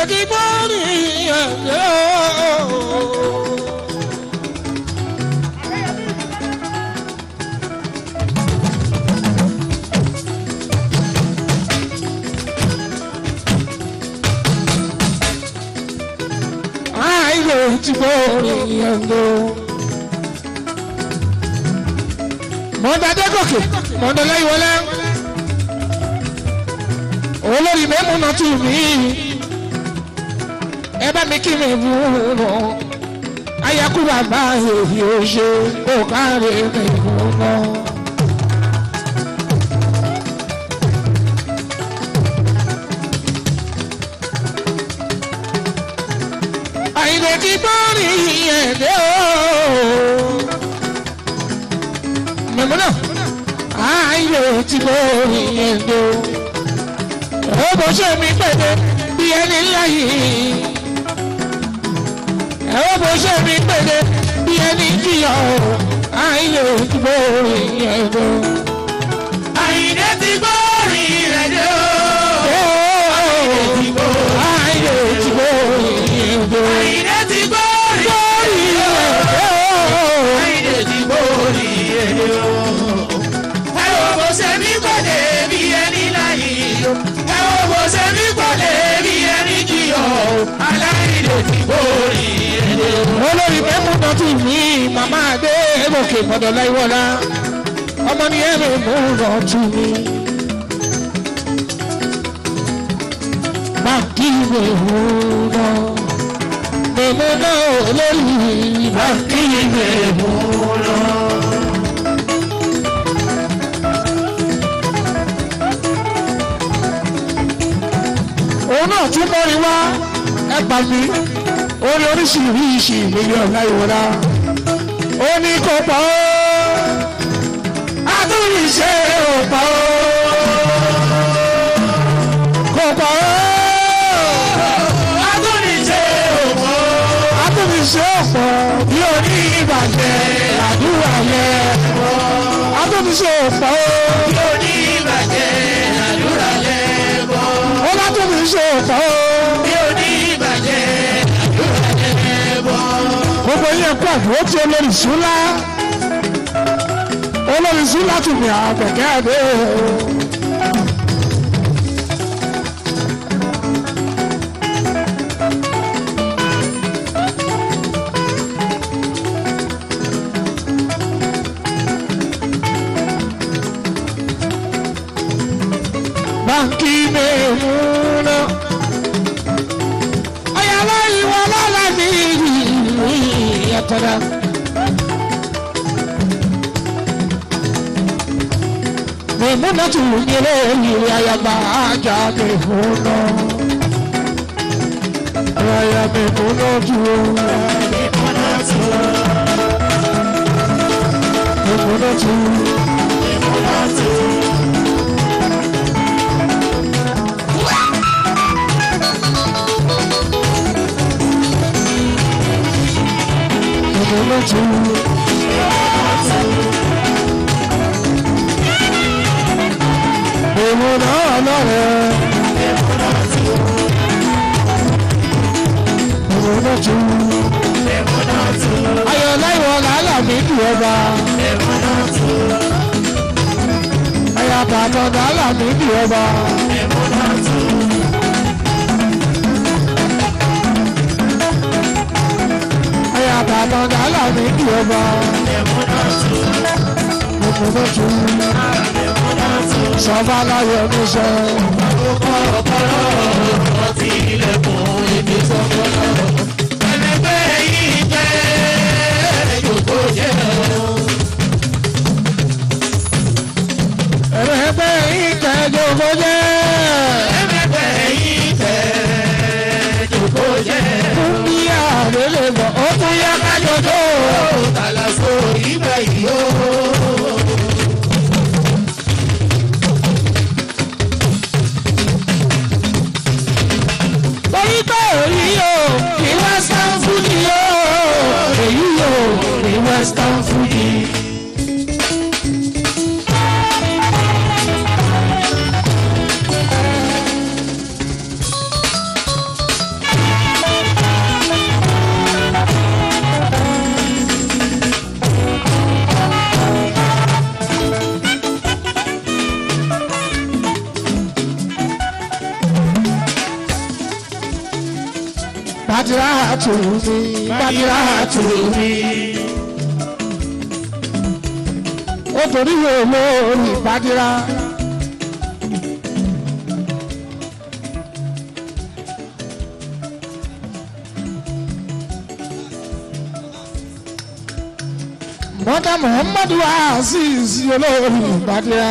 kí bọ́ọ̀lì ẹ̀jẹ̀ o. Àìlè tí bọ́ọ̀lì ẹ̀jẹ̀ o. Mọ̀ọ́dá gòkè mọ̀ọ́dá lẹ́yìn wọlé olórí mẹ́mú náà tù mí ẹ bá mi kí mi bú lọ ayaku bàbá èyí ò ṣe kó káre mi bú lọ. àyìnbó kí bọ́ọ̀lì ẹ̀dẹ́ o mẹ́mú náà àyìnbó tí bọ́ọ̀lì ẹ̀dẹ́ o ó bó ṣe mi pèdè bí ẹni ńlá yìí ẹ ó bó ṣe mi pèdè bí ẹni jìyà o àìlè òdìbò ìyẹn lọ. Àyìndé ti gbórí rẹ̀ dé o. àìlè òdìbò ìyẹn lọ. Àyìndé ti gbórí rẹ̀ dé o. Àyìndé ti gbórí rẹ̀ dé o. Ẹ wo bó ṣe mí pàdé bí ẹni láyé o. Ẹ wo bó ṣe mí pàdé bí ẹni jìyọ̀ o. Aláìndé ti gbórí rẹ̀ dé o. olórí mẹ́mú náà tù mí màmá adé gòkè mọ̀dọ̀ láìwọ́lá ọmọ ní ẹ̀mí mú náà tù mí. Bàkí mẹ́mú náà mẹ́mú náà olórí bàkí mẹ́mú náà. òun náà tún mọ́rin wá ẹgbà mi orí oríṣiríṣi mílíọ̀nù láìwọ́lá ó ní kó pa ó àtúnṣe ò pa ó kó pa ó Adúniṣe òpó. àtúnṣe ò pọ̀ bí oní ìbàjẹ́ àdúrà yẹn àtúnṣe ò pọ̀ ó Bí oníbàjẹ́ àdúrà lẹ́bọ̀. ó látúnṣe ò pọ̀ ó. Bí oníbàjẹ́ àdúrà lẹ́bọ̀. gbogbo yẹn kú àdúró tí olórí súnlá olórí súnlá tún ní àgbẹ̀kẹ́ àdé báńkì mẹ́múná ayala ìwọ lọ́la mi yàtọ̀dá. Mèmúnà tún ní lórí ayaba ajá mèmúnà. Aya mèmúnà tún. Mèmúnà tún. Mèmúnà tún. Mèmúnà ọlọ́rẹ̀. Mèmúnà tún. Ayọ̀ láìwọ̀ làálà mi dùn ọba. Ayọ̀ bàbá làálà mi dùn ọba. Ayọ̀ bàbá làálà mi dùn ọba. Mèmúnà tún. Sọ́ba láyọ̀ mi sọ. Ọtí ilẹ̀kùn ibi sọ́kọ́lọ́. Ẹlẹgbẹ́ yìí jẹ́ ìjòkó jẹ́ o. Ẹ̀rọ ẹgbẹ́ yìí kẹ́jọ kó jẹ́. Ẹlẹgbẹ́ yìí jẹ́ ìjòkó jẹ́ o. Fún bí àrélé lọ, ó tún yá kájọjọ́. Tàlàfo ìgbà yìí o. Torí pé èyí yóò ní Western Fuji yóò. Èyí yóò ní Western Fuji. bàdìrà tù mí bàdìrà tù mí. ó torí olórí bàdìrà. mọ́tà muhammadu aziz olórí bàdìrà.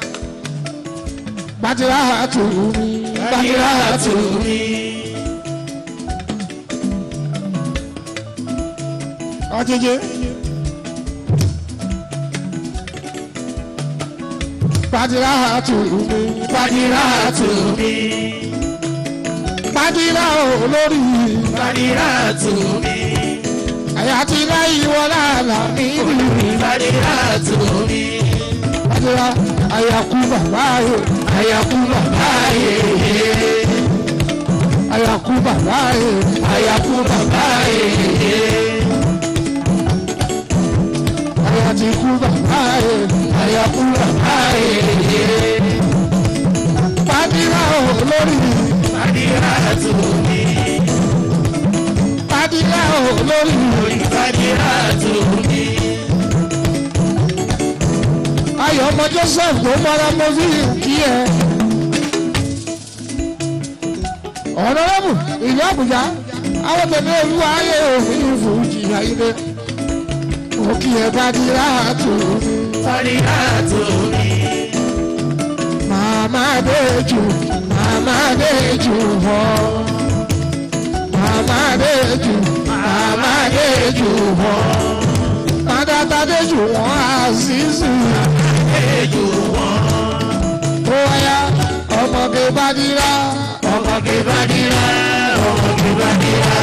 bàdìrà tù mí bàdìrà tù mí. ọjẹjẹ. Badira tu mi, Badira tu mi. Badira olórí, Badira tu mi, àyà ti láyé wọlé àlà mi. Badira tu mi, Badira àyàkú bàbá yẹ, àyàkú bàbá yẹ, àyàkú bàbá yẹ, Ayaku bàbá yeye, àyà ti kú bàbá yẹ. Ayaku bàbá yeye, Badira olórí, Badira tu mi, Badira olórí. Badira tu mi, ayọ̀ ọmọ joseph tó mọ́ra mo fi kí ẹ. ọ̀nàrẹ́bù ìlú àbújá àwọn tẹ̀lé olúwa ayé òfin fújì ayé mo kí ẹ bá di ráàtù Badira tu mi, màmá déjù màmá déjù họ màmá déjù màmá déjù họ màdàtà déjù wọn àzízù Eju wọn, ó wáyà ọmọge bá di rá. ọmọge Badira, ọmọge Badira,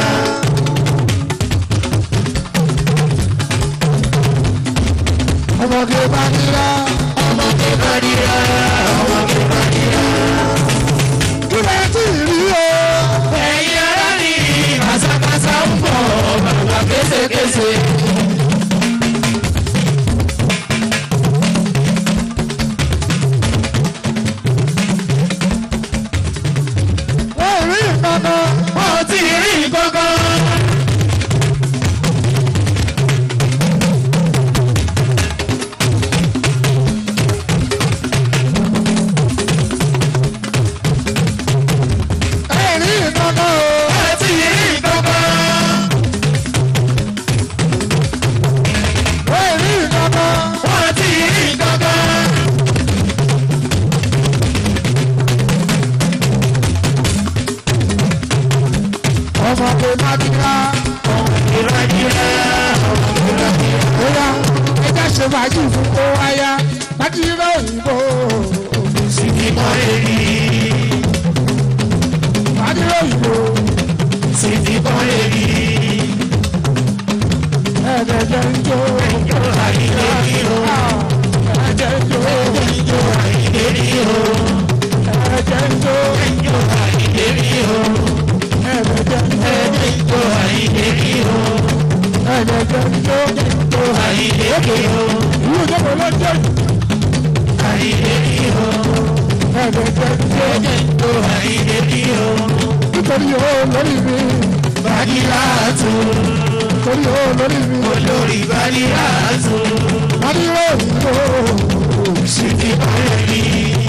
ọmọge bá ní rá. ọmọge Badira, ọmọge Badira. kílẹ̀ tí ì rí o. Ẹ̀yin ará ni kàṣàkàṣà ń bọ̀ bàbá kéṣekéṣe. wọ́n ò rí ìkankan. Wọ́n ò tí ì rí kankan. ẹ̀ rí ìkankan o. Wọ́n ò tí ì rí kankan. wọ́n ò rí ìkankan. Wọ́n ò tí ì rí kankan. ọmọge bá ní rá. Ìrọ̀jìrà bóyá ẹja ṣe fàájì fún kó wáyà. láti rá òyìnbó. sì ti kọ́ èrí. láti rá òyìnbó. Sì ti kọ́ èrí. ẹ̀ẹ́dẹ̀jẹ̀ ń jó. Ìjọ àìlè rí o. ẹ̀ẹ́dẹ̀ ń jó. Ìjọ àìlè rí o. ẹ̀ẹ́dẹ̀ ń jó. Ìjọ àìlè rí o. ẹ̀ẹ́dẹ̀jẹ̀ ń jó. Ìjọ àìlè rí o. ẹ̀ẹ́dẹ̀jẹ̀ ń jó. Ìjọ àìlè rí o. ìlú ìjọba ló jẹ́ Àìlè rí o. ẹ̀ẹ́dẹ̀jẹ̀ ń jó. Ìjọ àìlè rí o. nítorí o lórí mi. Bàdìrà tù. nítorí o lórí mi. Olórí Bàdìrà tù. láti rá òyìnbó. Sì ti kọ́ èrí.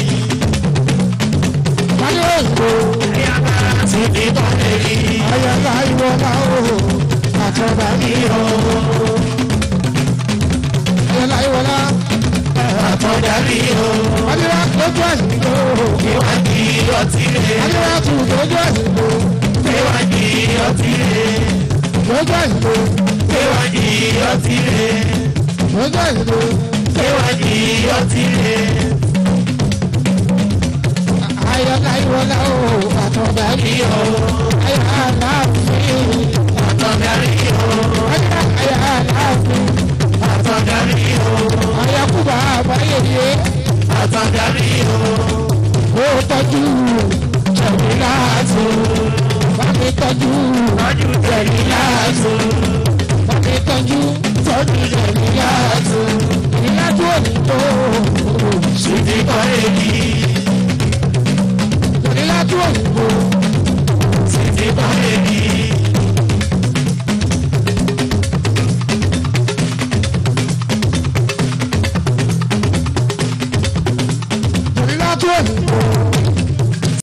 láti rá òyìnbó. Sì ti kọ́ èrí. ayẹyẹ ìwọ̀nà o. àtọ̀dá mi o. ayẹyẹ ìwọ̀nà. Àtọ̀dá rí o. láti rá lójú àyìnbó. Ìwádìí ọtí rẹ̀. láti rá tù lójú àyìnbó. Ìwádìí ọtí rẹ̀. lójú àyìnbó. Ìwádìí ọtí rẹ̀. lójú àyìnbó. Ìwádìí ọtí rẹ̀. ayẹyẹ ìwọ̀nà o. àtọ̀dá mi o. ayẹyẹ àlàáfíà. Àtọ̀dá rí o. ayẹyẹ àlàáfíà. Àtọ̀dá rí o. ayẹyẹ kúbà àbáyé Àtọ̀dá rí o. ó tọ́jú jẹ̀mí láàtú. bá mi tọ́jú Tọ́jú tẹ̀lé láàtò. bá mi tọ́jú tọ́jú jẹ̀mí láàtú. ìlàjú òyìnbó Sì ti kọ́ èrí. ìlàjú òyìnbó Sì ti kọ́ èrí. síbẹ̀.